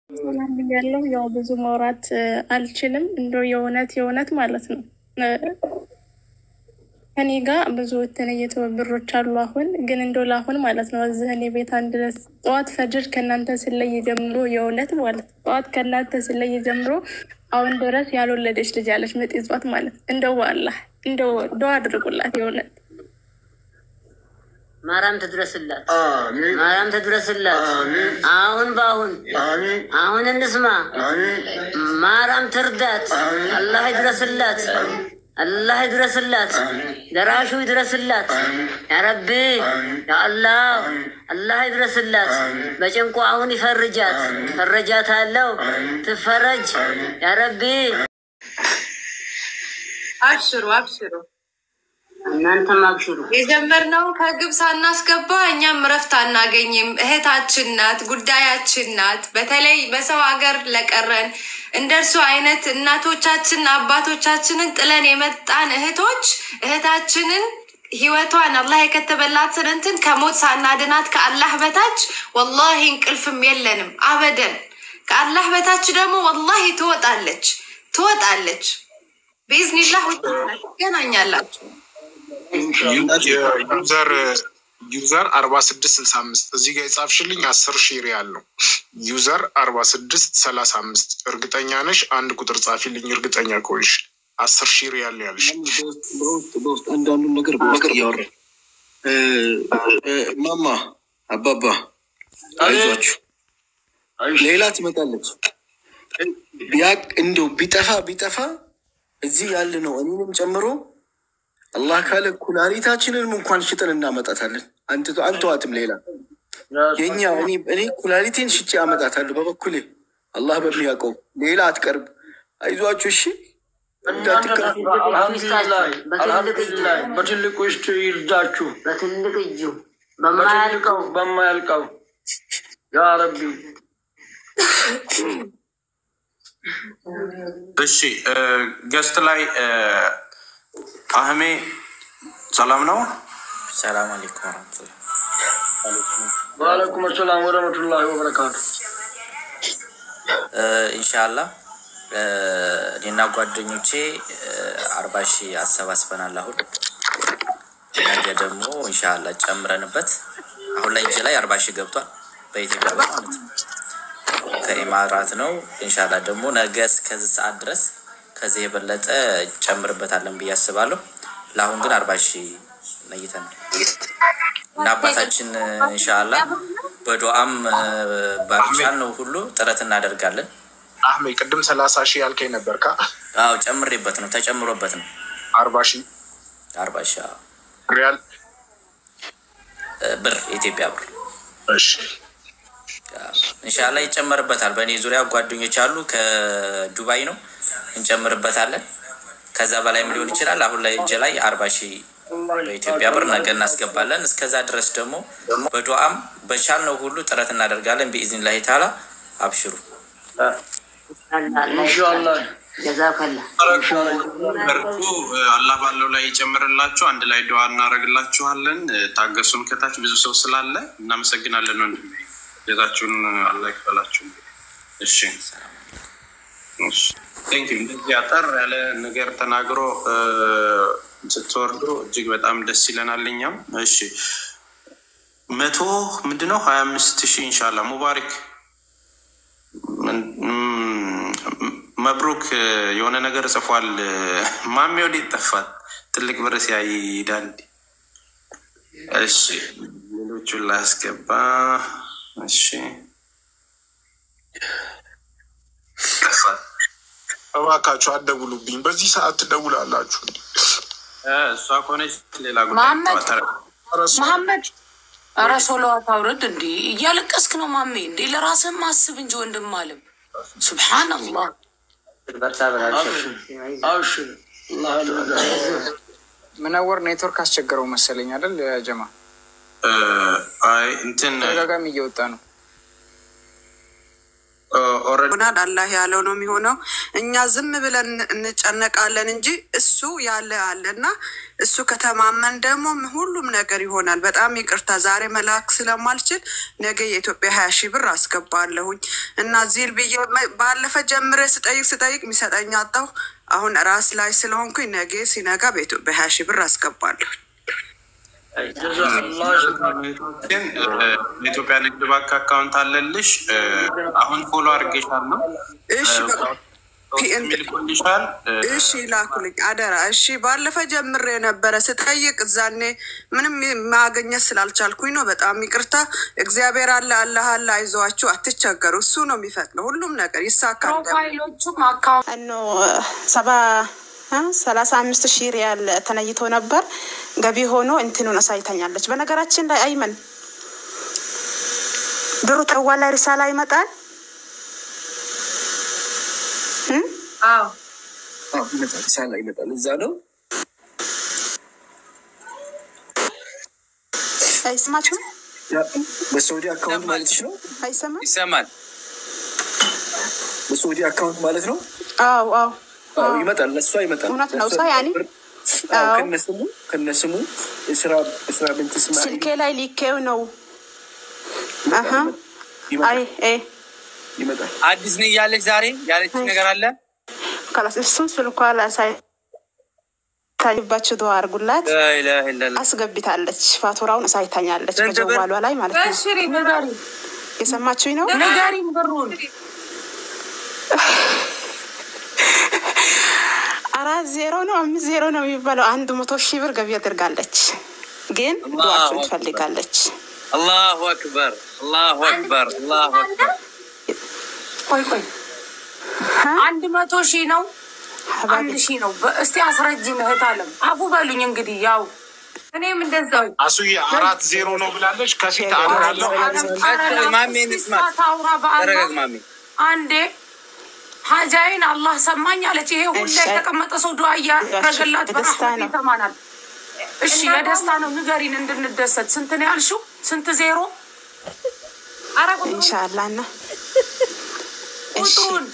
ያለው ያው ብዙ ማውራት አልችልም። እንደው የእውነት የእውነት ማለት ነው ከኔ ጋር ብዙ የተለየ ትብብሮች አሉ። አሁን ግን እንደው ለአሁን ማለት ነው እዚህ እኔ ቤት አንድ ጠዋት ፈጅር ከእናንተ ስለይ ጀምሮ የእውነት ማለት ነው ጠዋት ከእናንተ ስለይ ጀምሮ አሁን ድረስ ያልወለደች ልጅ ያለች ምጥ ይዟት ማለት እንደው አላህ እንደው ዱዓ አድርጉላት የእውነት ማርያም ትድረስላት፣ ማርያም ትድረስላት። አሁን በአሁን አሁን እንስማ። ማርያም ትርዳት። አላህ ይድረስላት፣ አላህ ይድረስላት፣ ደራሹ ይድረስላት። ያረቢ ያአላህ አላህ ይድረስላት። በጭንቁ አሁን ይፈርጃት፣ ፈረጃት አለው ትፈረጅ። ያረቢ አብሽሩ አብሽሩ። እናንተም አብሽሩ። የጀመርነውን ከግብ ሳናስገባ እኛም እረፍት አናገኝም። እህታችን ናት፣ ጉዳያችን ናት። በተለይ በሰው ሀገር ለቀረን እንደ እርሱ አይነት እናቶቻችን አባቶቻችንን ጥለን የመጣን እህቶች እህታችንን ህይወቷን አላህ የከተበላትን እንትን ከሞት ሳናድናት ከአላህ በታች ወላሂ እንቅልፍም የለንም አበደን። ከአላህ በታች ደግሞ ወላሂ ትወጣለች ትወጣለች። ቢዝኒላህ ትገናኛላችሁ። ዩዘር ዩዘር አርባ ስድስት ስልሳ አምስት እዚህ ጋር የጻፍሽልኝ አስር ሺህ ሪያል ነው። ዩዘር አርባ ስድስት ሰላሳ አምስት እርግጠኛ ነሽ? አንድ ቁጥር ጻፊልኝ እርግጠኛ ከሆንሽ አስር ሺህ ሪያል ነው ያልሽ። በውስጥ በውስጥ አንዳንዱን ነገር ነገር እያወራ ማማ አባባ አይዟችሁ፣ ሌላ ትመጣለች። ቢያቅ እንደው ቢጠፋ ቢጠፋ እዚህ ያለ ነው እኔንም ጨምሮ አላህ ካለ ኩላሊታችንንም እንኳን ሽጠን እናመጣታለን። አንተዋትም ሌላ የኛ እኔ ኩላሊቴን ሽጬ አመጣታለሁ በበኩሌ አላህ በሚያውቀው ሌላ አትቀርብ። አይዟችሁ እሺ። በትልቁ ውስጥ ይርዳችሁ፣ በትልቅ እጁ በማያልቀው በማያልቀው ያ ረቢ። እሺ ገስት ላይ አህሜ ሰላም ነው። ሰላም አለይኩም ወረህመቱላህ። ወአለይኩም ሰላም ወረህመቱላሂ ወበረካቱ። ኢንሻአላህ እኔና ጓደኞቼ አርባ ሺህ አሰባስበናል። አሁን ነገ ደግሞ ኢንሻአላህ ጨምረንበት አሁን ላይ እጅ ላይ አርባ ሺህ ገብቷል በኢትዮጵያ ብር ማለት ነው። ከኢማራት ነው። ኢንሻአላህ ደግሞ ነገ እስከዚህ ሰዓት ድረስ ከዚህ የበለጠ ጨምርበታለን ብዬ አስባለሁ። ለአሁን ግን አርባ ሺህ ነይተናል እና አባታችን እንሻላ በዱዓም ባልቻል ነው ሁሉ ጥረት እናደርጋለን። አህሜ ቅድም ሰላሳ ሺህ ያልከኝ ነበር ካ አዎ ጨምሬበት ነው ተጨምሮበት ነው አርባ ሺህ አርባ ሺህ አዎ። ሪያል ብር የኢትዮጵያ ብር እሺ እንሻላ ይጨመርበታል። በእኔ ዙሪያ ጓደኞች አሉ ከዱባይ ነው እንጨምርበታለን። ከዛ በላይም ሊሆን ይችላል። አሁን ላይ እጅ ላይ አርባ ሺህ በኢትዮጵያ ብር ነገ እናስገባለን። እስከዛ ድረስ ደግሞ በዱዓም በቻልነው ሁሉ ጥረት እናደርጋለን። ቢኢዝኒላሂ ተዓላ አብሽሩ። ኢንሻአላህ ጀዛከላ በርቱ። አላህ ባለው ላይ ይጨምርላችሁ። አንድ ላይ ዱዓ እናደርግላችኋለን። ታገሱን። ከታች ብዙ ሰው ስላለ እናመሰግናለን። ወንድሜ ጀዛችሁን አላህ ይክፈላችሁ። እሺ ቴንክ እንደዚህ አጠር ያለ ነገር ተናግሮ ስትወርዱ እጅግ በጣም ደስ ይለናል። እኛም እሺ መቶ ምንድነው ሀያ አምስት ሺህ ኢንሻላ ሙባሪክ መብሩክ የሆነ ነገር ጽፏል። ማሜ ወዴት ጠፋት? ትልቅ ብር ሲያይ ይሄዳል። እሺ ሌሎቹን ላስገባ። እሺ ጠፋት። እባካችሁ አትደውሉብኝ። በዚህ ሰዓት ትደውላላችሁ። እሷ ከሆነች ሌላ መሐመድ ጉዳይ መሐመድ ኧረ ሶለዋት አውረድ። እንዲ እያለቀስክ ነው ማሜ። እንዲ ለራስህም አስብ እንጂ ወንድም አለም። ሱብሓነላህ አብሽር ምነወር ኔትወርክ አስቸገረው መሰለኝ አይደል ጀማ? አይ እንትን ተደጋጋሚ እየወጣ ነው። ወረዱናል። አላህ ያለው ነው የሚሆነው። እኛ ዝም ብለን እንጨነቃለን እንጂ እሱ ያለ አለ እና እሱ ከተማመን ደግሞ ሁሉም ነገር ይሆናል። በጣም ይቅርታ ዛሬ መላክ ስለማልችል ነገ የኢትዮጵያ ሀያ ሺህ ብር አስገባለሁኝ እና ዚል ብዬ ባለፈ ጀምሬ ስጠይቅ ስጠይቅ የሚሰጠኝ አጣሁ። አሁን ራስ ላይ ስለሆንኩኝ ነገ ሲነጋ በኢትዮጵያ ሀያ ሺህ ብር አስገባለሁ። ግን የኢትዮጵያ ንግድ ባንክ አካውንት አለልሽ። አሁን ፎሎ አድርጌሻለሁ። እሺ በቃ ሚልኮልሻል። እሺ ላኩልኝ አደራ። እሺ ባለፈ ጀምሬ የነበረ ስጠይቅ እዛኔ ምንም ማገኘት ስላልቻልኩኝ ነው። በጣም ይቅርታ። እግዚአብሔር አለ፣ አላህ አለ፣ አይዟችሁ፣ አትቸገሩ። እሱ ነው የሚፈቅደው። ሁሉም ነገር ይሳካል። ፕሮፋይሎቹም አካውንት ኖ ሰባ ሰላሳ አምስት ሺህ ሪያል ተነይቶ ነበር ገቢ ሆኖ እንትኑን አሳይተኛለች። በነገራችን ላይ አይመን ብሩ ተዋላ ሪሳላ ይመጣል። አዎ አዎ፣ ይመጣል። ሳላ ይመጣል። እዛ ነው አይሰማችሁም? በሳውዲ አካውንት ማለትሽ ነው? አይሰማም? ይሰማል። በሳውዲ አካውንት ማለት ነው? አዎ አዎ አዎ፣ ይመጣል። ለእሷ ይመጣል። እውነት ነው። ለእሷ ሰው ያኔ አዎ፣ አዎ። ከነስሙ ከነስሙ የስራ የስራ ብንት ስማ ስልኬ ላይ ሊኬው ነው። አሀ አይ እ ይመጣል። አዲስ ነኝ እያለች ዛሬ ያለች ነገር አለ። ካላስ እሱን ስልኳ ላሳይ ታይባችሁ ዱዓ አድርጉላት። ላኢላሀ ኢለላህ። አስገብታለች። ፋቱራውን አሳይታኛለች ስንት ብር? በጀዋሏ ላይ ማለት ነው። በሽሪ ንገሪ የሰማችሁኝ ነው? ንገሪም ብሩን አራት ዜሮ ነው አምስት ዜሮ ነው የሚባለው። አንድ መቶ ሺህ ብር ገቢ አድርጋለች። ግን ዱዓችሁን ትፈልጋለች። አላሁ አክበር፣ አላሁ አክበር፣ አላሁ አክበር። ቆይ ቆይ አንድ መቶ ሺህ ነው አንድ ሺህ ነው። በ- እስቲ አስረጅ እህት አለም አፉ በሉኝ እንግዲህ ያው እኔም እንደዛው አሱዬ አራት ዜሮ ነው ብላለች። ከፊት አንድ አለው። ማሜ እንስማ። ታውራ በአላ ተረጋግ ማሜ። አንዴ ሀጃይን አላህ ሰማኝ አለች። ይሄ ሁላ የተቀመጠ ሰው ዱዓ እያደረገላት በረህመት ይሰማናል። እሺ ለደስታ ነው ንገሪን እንድንደሰት። ስንት ነው ያልሽው? ስንት ዜሮ? ኢንሻአላህ እና እሺ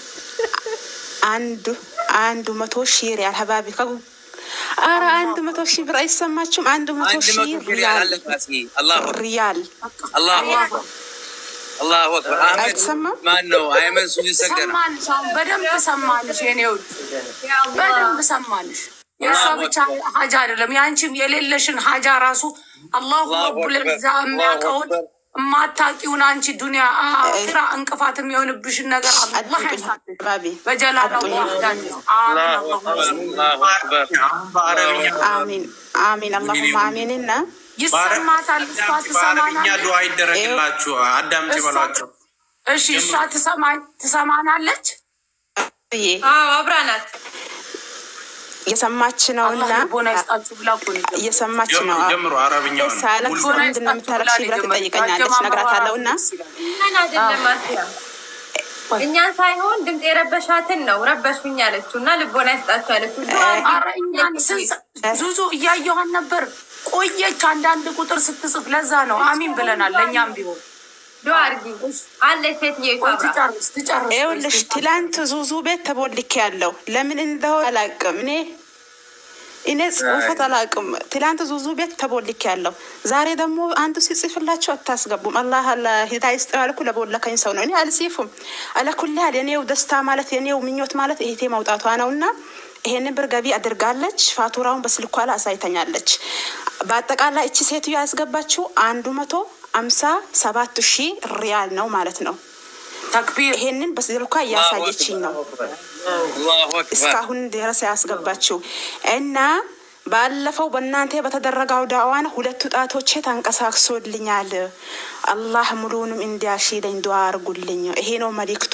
አንዱ አንዱ መቶ ሺህ ሪያል ሀባቢ ከ አረ አንድ መቶ ሺህ ብር አይሰማችሁም? አንድ መቶ አንድ ሺህ መቶ ሪያል ሪያል አለ ራሴ። አላሁ አክበር፣ ሪያል አላሁ አክበር፣ አላሁ አክበር። አህመድ ማን ነው? አይመን ሱጅ ሰገደ ነው። ሰማንሽ፣ አሁን በደንብ ሰማንሽ። የኔ ውድ በደንብ ሰማንሽ። የእሷ ብቻ ሀጃ አይደለም የአንቺም የሌለሽን ሀጃ ራሱ አላሁ ረቡል ዒዛ የሚያውቀውን የማታውቂውን አንቺ ዱኒያ አኺራ እንቅፋት የሚሆንብሽን ነገር አላህ ያንሳልሽ በጀላላ ዋህዳን አላሁ አክበር። አሚን አሚን አላሁማ አሚንና ይሰማታል። እሷ በአረብኛ ትሰማናለች። ዱዓ ይደረግላችሁ። አዳምጪ በሏቸው። እሺ እሷ ትሰማኝ ትሰማናለች። አብራ ናት። እየሰማች ነው እና ልቦና ይስጣችሁ ብላ እኮ ነው የጀመረው። እየሰማች ነው። ጀምሩ ጀምሩ። አረብኛውን ሳለቅስ ምንድን ነው የምታለቅሽ ብላ ትጠይቀኛለች። እነግራታለሁ እና እኛን አይደለም አስያ እኛን ሳይሆን ድምፅ የረበሻትን ነው ረበሹኝ ያለችው እና ልቦና ይስጣችሁ ያለችው ኧረ እኛን ስንት ዙዙ እያየኋን ነበር። ቆየች አንዳንድ ቁጥር ስትጽፍ። ለዛ ነው አሚን ብለናል። ለእኛም ቢሆን ዱዓ አድርጊ አለች ሴትዬ ቆይ ትጨርስ ትጨርስ። ይኸውልሽ ትላንት ዙዙ ቤት ተቦልኬ ያለው ለምን እንደሆነ አላውቅም። እኔ እኔ ጽሁፈት አላውቅም። ትላንት ዙዙ ቤት ተቦልኬ ያለው ዛሬ ደግሞ አንዱ ሲጽፍላቸው አታስገቡም። አላህ ሂዳ ይስጥ ያልኩ ለቦለከኝ ሰው ነው። እኔ አልጽፉም። አለኩልያል የኔው ደስታ ማለት የኔው ምኞት ማለት እህቴ መውጣቷ ነው እና ይሄንን ብር ገቢ አድርጋለች። ፋቱራውን በስልኳ ላይ አሳይተኛለች። በአጠቃላይ እቺ ሴትዮ ያስገባችው አንዱ መቶ አምሳ ሰባት ሺህ ሪያል ነው ማለት ነው። ተክቢር ይሄንን በስልኳ እያሳየችኝ ነው አላሁ አክበር። እስካሁን ድረስ ያስገባችው እና ባለፈው በእናንተ በተደረገው ዳዋን ሁለቱ ጣቶቼ ተንቀሳቅሶልኛል። አላህ ሙሉንም እንዲያሽለኝ ዱዓ አርጉልኝ። ይሄ ነው መልእክቷ።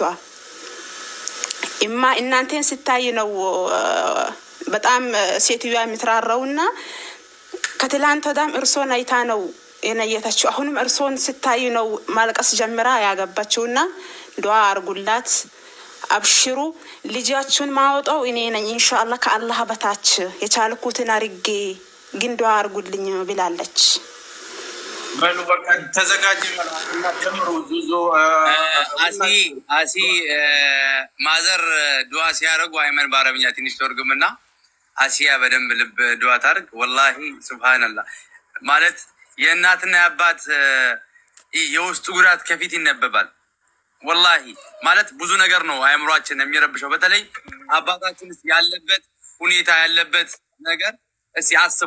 እማ እናንተን ስታይ ነው በጣም ሴትዮዋ የምትራራውና ከትላንት ወዳም እርሶን አይታ ነው የነየተችው። አሁንም እርሶን ስታይ ነው ማልቀስ ጀምራ ያገባችውና ዱዓ አርጉላት። አብሽሩ ልጃችሁን ማወጣው እኔ ነኝ። ኢንሻአላህ ከአላህ በታች የቻልኩትን አርጌ ግን ዱዓ አርጉልኝ ብላለች። በሉ በቃ ተዘጋጅ እና ጀምሩ። ዙዞ አሲ አሲ ማዘር ዱዓ ሲያደርጉ አይመን በአረብኛ ትንሽ ተርጉምና አሲያ በደንብ ልብ ዱዓ ታርግ። ወላሂ ሱብሃነላህ ማለት የእናትና የአባት የውስጡ ጉዳት ከፊት ይነበባል። ወላሂ ማለት ብዙ ነገር ነው አእምሯችን የሚረብሸው። በተለይ አባታችን ያለበት ሁኔታ ያለበት ነገር እስኪ አስቡ።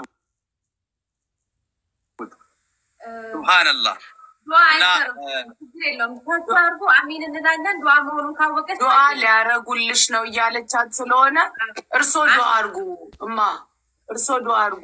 ሱብሃነላህ ዱዓ አይቀርም፣ ችግር የለውም። ተስፋ አድርጎ አሚን እንላለን። ዱዓ መሆኑን ካወቀች ዱዓ ሊያረጉልሽ ነው እያለቻት ስለሆነ እርሶ ዱዓ አርጉ እማ፣ እርሶ ዱዓ አርጉ።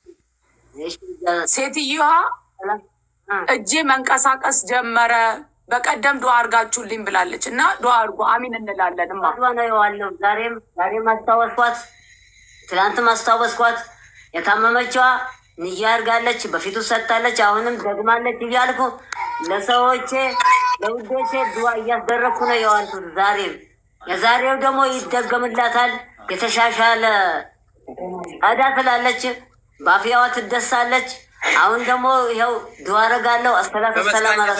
ሴትዮዋ እጄ መንቀሳቀስ ጀመረ በቀደም ዱዓ አርጋችሁልኝ ብላለች እና ዱዓ አርጉ አሚን እንላለን እማ። ነው የዋለው። ዛሬም ዛሬም አስታወስኳት፣ ትናንትም አስታወስኳት። የታመመችዋ ንያ አድርጋለች፣ በፊቱ ሰጥታለች፣ አሁንም ደግማለች እያልኩ ለሰዎቼ ለውዶቼ ዱዓ እያስደረግኩ ነው የዋልኩት። ዛሬም የዛሬው ደግሞ ይደገምላታል። የተሻሻለ ጸዳ ትላለች፣ በአፍያዋ ትደሳለች። አሁን ደግሞ ይኸው ዱዓ አደርጋለሁ። አሰላቱ ሰላም አላ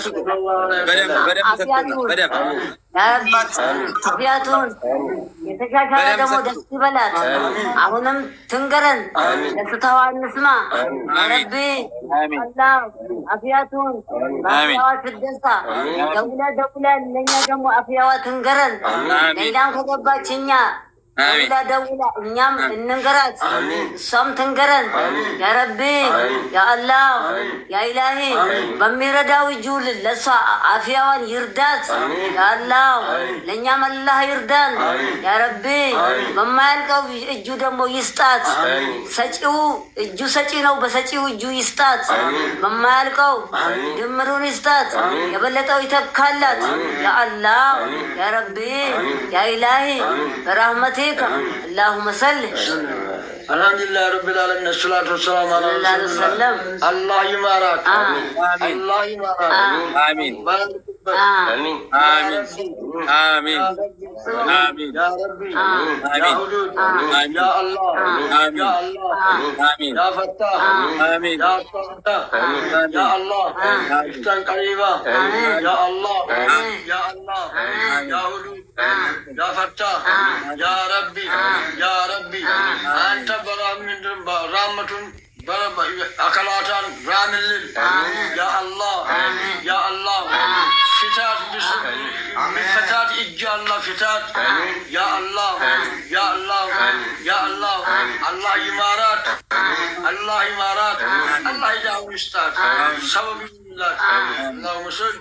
አፍያቱን የተሻሻለ ደግሞ ደስ ይበላት። አሁንም ትንገረን፣ ደስታዋ እንስማ። ረቢ አላህ አፍያቱን በአፍያዋ ትደሳ። ደውላ ደውላ ለእኛ ደግሞ አፍያዋ ትንገረን። ሌላም ከገባች እኛ ደውላ ደውላ እኛም እንንገራት፣ እሷም ትንገረን። ያረቢ ያአላህ ያኢላሂ በሚረዳው እጁ ለእሷ አፍያዋን ይርዳት። ያአላህ ለእኛም አላህ ይርዳን። ያረቢ በማያልቀው እጁ ደግሞ ይስጣት። ሰጪው እጁ ሰጪ ነው፣ በሰጪው እጁ ይስጣት። በማያልቀው ድምሩን ይስጣት፣ የበለጠው ይተካላት። ያአላህ ያረቢ ያኢላሂ በራህመቴ اللهم صل الحمد لله رب العالمين الصلاة والسلام على صلى الله عليه رسول الله وسلم. الله يبارك آمين. الله يبارك آمين. بارك فيك. آمين. يا آمين. ربي. آمين. يا ربي. آمين. يا ربي آمين. يا حدود آمين. يا الله آمين. يا الله آمين. يا فتاح آمين. يا فتاح يا الله افتن قريبا يا الله يا الله يا حدود يا فتاح يا ربي يا ربي أنت برا من رحمة أكلاتان رامل يا الله يا الله فتات بس فتات إجا الله فتات يا الله يا الله يا الله الله إمارات الله إمارات الله يدعو استاد سبب الله اللهم صل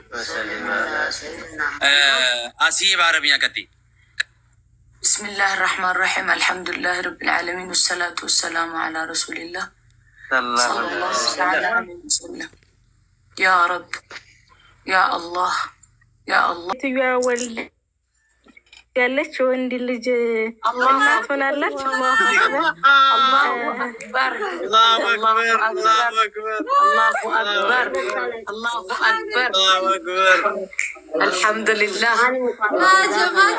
አሲዬ በአረብኛ ቀጥይ። بسم الله الرحمن الرحيم الحمد لله رب العالمين والصلاة والسلام على رسول الله صلى الله تعالى عليه وسلم يا رب يا الله يا الله ሴትዮዋ ወልድ ያለች ወንድ ልጅ እናት ሆናለች። الله أكبر الله أكبر الله أكبر الله أكبر الحمد لله يا جماعة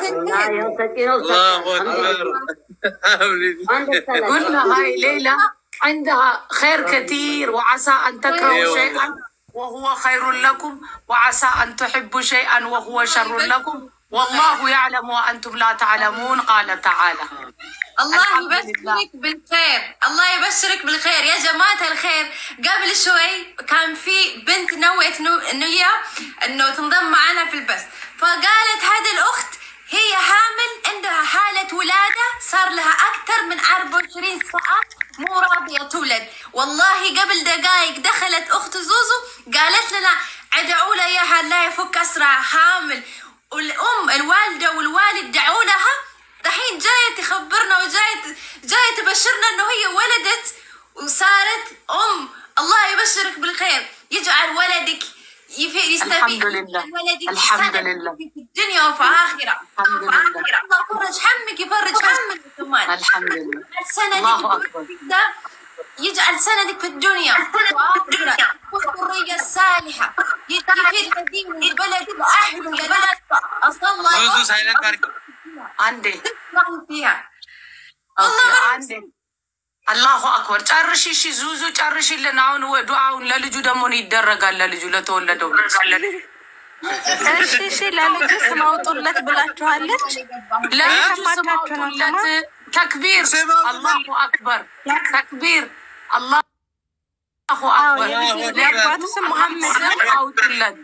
قلنا هاي ليلى عندها خير كثير وعسى أن تكرهوا أيوة. شيئا وهو خير لكم وعسى أن تحبوا شيئا وهو شر لكم والله يعلم وأنتم لا تعلمون قال تعالى الله الحمد يبشرك بالخير الله يبشرك بالخير يا جماعة الخير قبل شوي كان في بنت نوت نو- نية انه تنضم معنا في البث فقالت هذه الاخت هي حامل عندها حالة ولادة صار لها أكثر من 24 ساعة مو راضية تولد والله قبل دقائق دخلت أخت زوزو قالت لنا ادعوا لها إياها لا يفك أسرع حامل والأم الوالدة والوالد دعوا لها دحين جاية تخبرنا وجاية جاية تبشرنا انه هي ولدت وصارت ام الله يبشرك بالخير يجعل ولدك يف- يستفيد الحمد لله. يجعل ولدك الحمد سند لله. في الدنيا وفي آخرة الحمد وفي لله. آخرة الله يفرج همك يفرج همك كمان الحمد لله سندك الله أكبر. ده يجعل سندك في الدنيا وآخرة والذرية الصالحة يفيد دين البلد وأهله البلد أصلا الله ዙዙ يوفقك. ሳይለንት አድርጊ። عندي الله فيها أوكي عندي አላሁ አክበር። ጨርሽ፣ እሺ ዙዙ ጨርሽልን። አሁን ወዱ አሁን ለልጁ ደግሞ ነው ይደረጋል። ለልጁ ለተወለደው ልጅ እሺ እሺ፣ ለልጁ ስም አውጡለት ብላችኋለች። ለልጁ ስም እየሰማችሁ ነው አውጡለት። ጀማ? ተክቢር፣ አላሁ አክበር፣ ተክቢር፣ አላሁ አክበር። የአባቱ ስም መሐመድ ነው። ስም አውጡለት።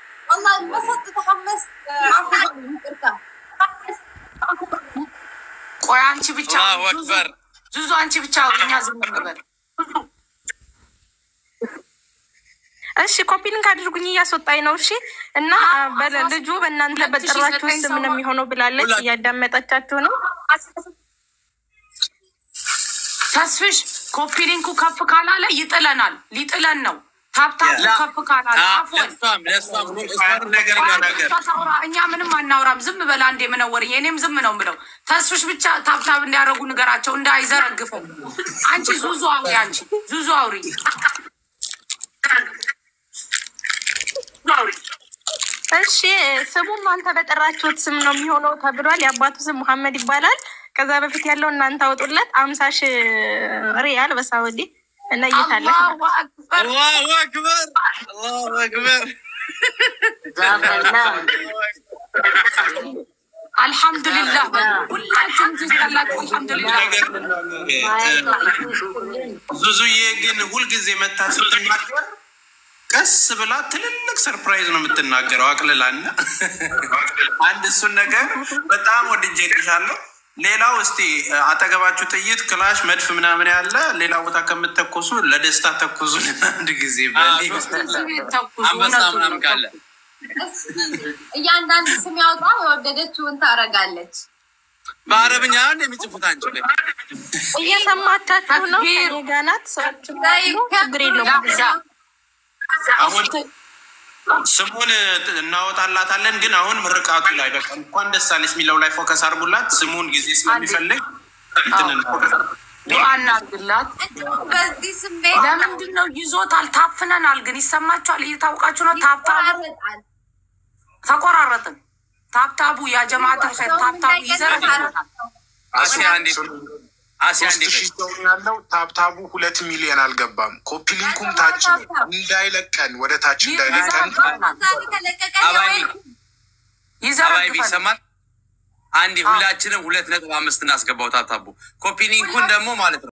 ቆይ አንቺ ብቻ አላሁ አክበር። ዙዙ አንቺ ብቻ እኛ ዝም እንበል። እሺ ኮፒ ሊንክ አድርጉኝ፣ እያስወጣኝ ነው። እሺ እና በ- ልጁ በእናንተ በጠራችሁ ስም ነው የሚሆነው ብላለች። እያዳመጠቻችሁ ነው። ተስፍሽ ኮፒ ሊንኩ ከፍ ካላለ ይጥለናል፣ ሊጥለን ነው። ታብታቡ ያ- ከፍ ካላለ አ- አፎን ለእሷም ለእሷም እሷን ነገር ተናገር። እሷ ታውራ፣ እኛ ምንም አናውራም። ዝም በላ እንዴ ምነወርኝ፣ እኔም ዝም ነው ምለው። ተስፍሽ ብቻ ታብታብ እንዲያደርጉ ንገራቸው፣ እንዳይዘረግፉ። አንቺ ዙዙ አውሪ፣ አንቺ ዙዙ አውሪ። እሺ ስሙ እናንተ በጠራችሁት ስም ነው የሚሆነው ተብሏል። የአባቱ ስም መሐመድ ይባላል። ከዛ በፊት ያለው እናንተ አውጡለት። አምሳ ሺህ ሪያል በሳውዲ እነይታለች። አላሁ አክበር አላሁ አክበር አላሁ አክበር። አልሐምዱሊላህ በሉ። ሁላችሁም ዙዝ ያላችሁ አልሐምዱሊላህ ዙዙዬ ግን ሁልጊዜ መታ ስትናገር ቀስ ብላ ትልልቅ ሰርፕራይዝ ነው የምትናገረው። አቅልላና አንድ እሱን ነገር በጣም ወድጄልሻለሁ። ሌላው እስቲ አጠገባችሁ ጥይት፣ ክላሽ፣ መድፍ ምናምን ያለ ሌላ ቦታ ከምትተኮሱ ለደስታ ተኩሱን አንድ ጊዜ በሌ አንበሳ ምናምን ካለ እያንዳንዱ ስም ያውጣ የወደደችውን ታረጋለች። በአረብኛ አንድ የሚጽፉት አንቺ ላይ እየሰማቻችሁ ነው። ከኔ ጋር ናት። ሰዎች ችግር የለውም። አሁን ስሙን እናወጣላታለን። ግን አሁን ምርቃቱ ላይ በቃ እንኳን ደስ አለሽ የሚለው ላይ ፎከስ አድርጉላት። ስሙን ጊዜ ስለሚፈልግ እንትን እንላለን። ዱዓ እናድርግላት። በዚህ ስሜት ለምንድን ነው ይዞታል? ታፍነናል። ግን ይሰማችኋል? እየታወቃችሁ ነው። ታብታቡ ተቆራረጥን። ታብታቡ ያጀማት ታብታቡ ይዘረጋል። አሲያ አንዴ አሲያ አንዴ ሶስት ሺህ ሰው ነው ያለው። ታብታቡ ሁለት ሚሊዮን አልገባም። ኮፒ ሊንኩም ታች ነው እንዳይለቀን፣ ወደ ታች እንዳይለቀን አባይ ይዘረግፈናል። ይሰማል። አንዴ ሁላችንም ሁለት ነጥብ አምስት እናስገባው ታብታቡ ኮፒ ሊንኩን ደግሞ ማለት ነው